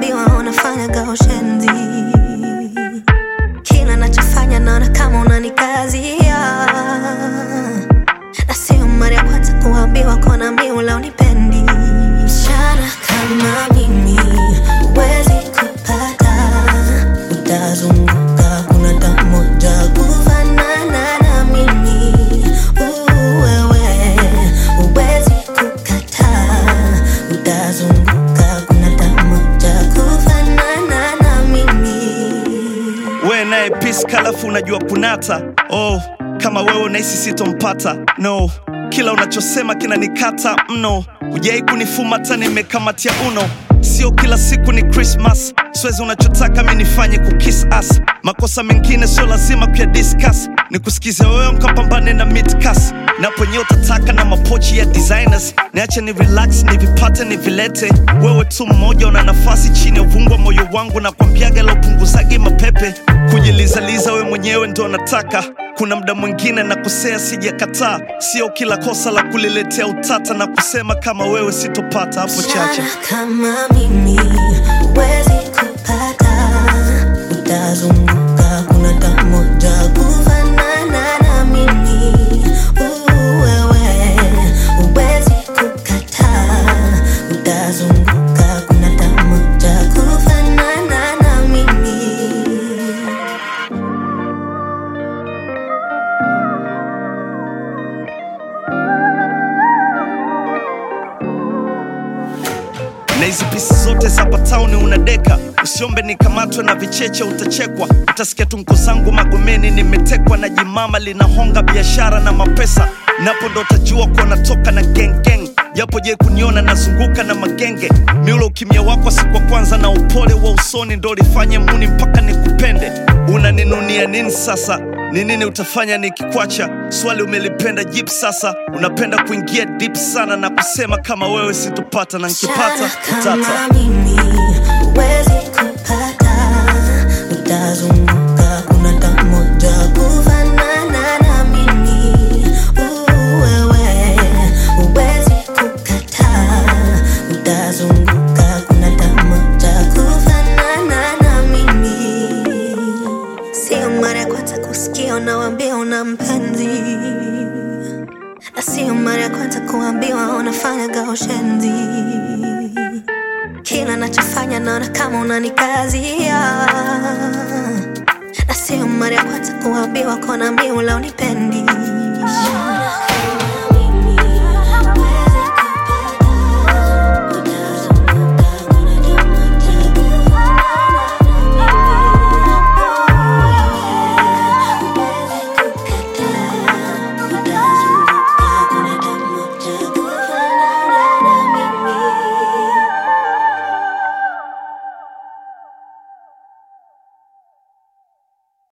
kuambiwa unafanyaga ushenzi. Kila nachofanya naona kama unanikazia, na sio mara ya kwanza kuambiwa kona miula unipendi. Msichana kama mimi huwezi kupata, utazunguka kuna tamoja kufanana na mimi. Uh, wewe huwezi kukataa, utazunguka kuna tamoja kufanana na mimi. we naye peace kalafu unajua kunata oh kama wewe unahisi sitompata no kila unachosema kinanikata mno hujai kunifumata nimekamatia uno sio kila siku ni krismas siwezi unachotaka mi nifanye kukis as makosa mengine sio lazima kuya discuss ni kusikiza wewe mkapambane na midcas naponye utataka na mapochi ya designers niache ni relax nivipate nivilete wewe tu mmoja una nafasi chini ya uvungu wa moyo wangu na kwambiaga la upunguzagi mapepe kujilizaliza we mwenyewe ndo nataka kuna mda mwingine na kusea sijakataa sio kila kosa la kuliletea utata na kusema kama wewe sitopata hapo chache Msichana kama mimi huwezi kupata, utazunguka kuna tamoja kufanana na mimi. Uh, wewe huwezi kukataa, utazunguka kuna tamoja kufanana na mimi. na hizi pisi zote za patauni unadeka usiombe nikamatwe na vicheche utachekwa utasikia tungo zangu magomeni nimetekwa na jimama linahonga biashara na mapesa napo ndo utajua kuwa natoka na gengeng japo je kuniona nazunguka na magenge miulo ukimya wako siku wa kwanza na upole wa usoni ndo lifanye muni mpaka nikupende unaninunia nini sasa ni nini utafanya nikikwacha swali umelipenda jip sasa unapenda kuingia deep sana na kusema kama wewe sitopata na nkipata Msichana utata kama mimi huwezi kupata, utazunguka kuna tamoja kufanana na mimi. Uh, wewe huwezi kukataa, utazunguka kuna tamoja kufanana na mimi. Sio mara ya kwanza kusikia unawambia una mpenzi, na sio mara ya kwanza kuambiwa unafanyaga ushenzi. Kila nachofanya naona kama unanikazia, na sio mara ya kwanza kuambiwa kona miula unipendi.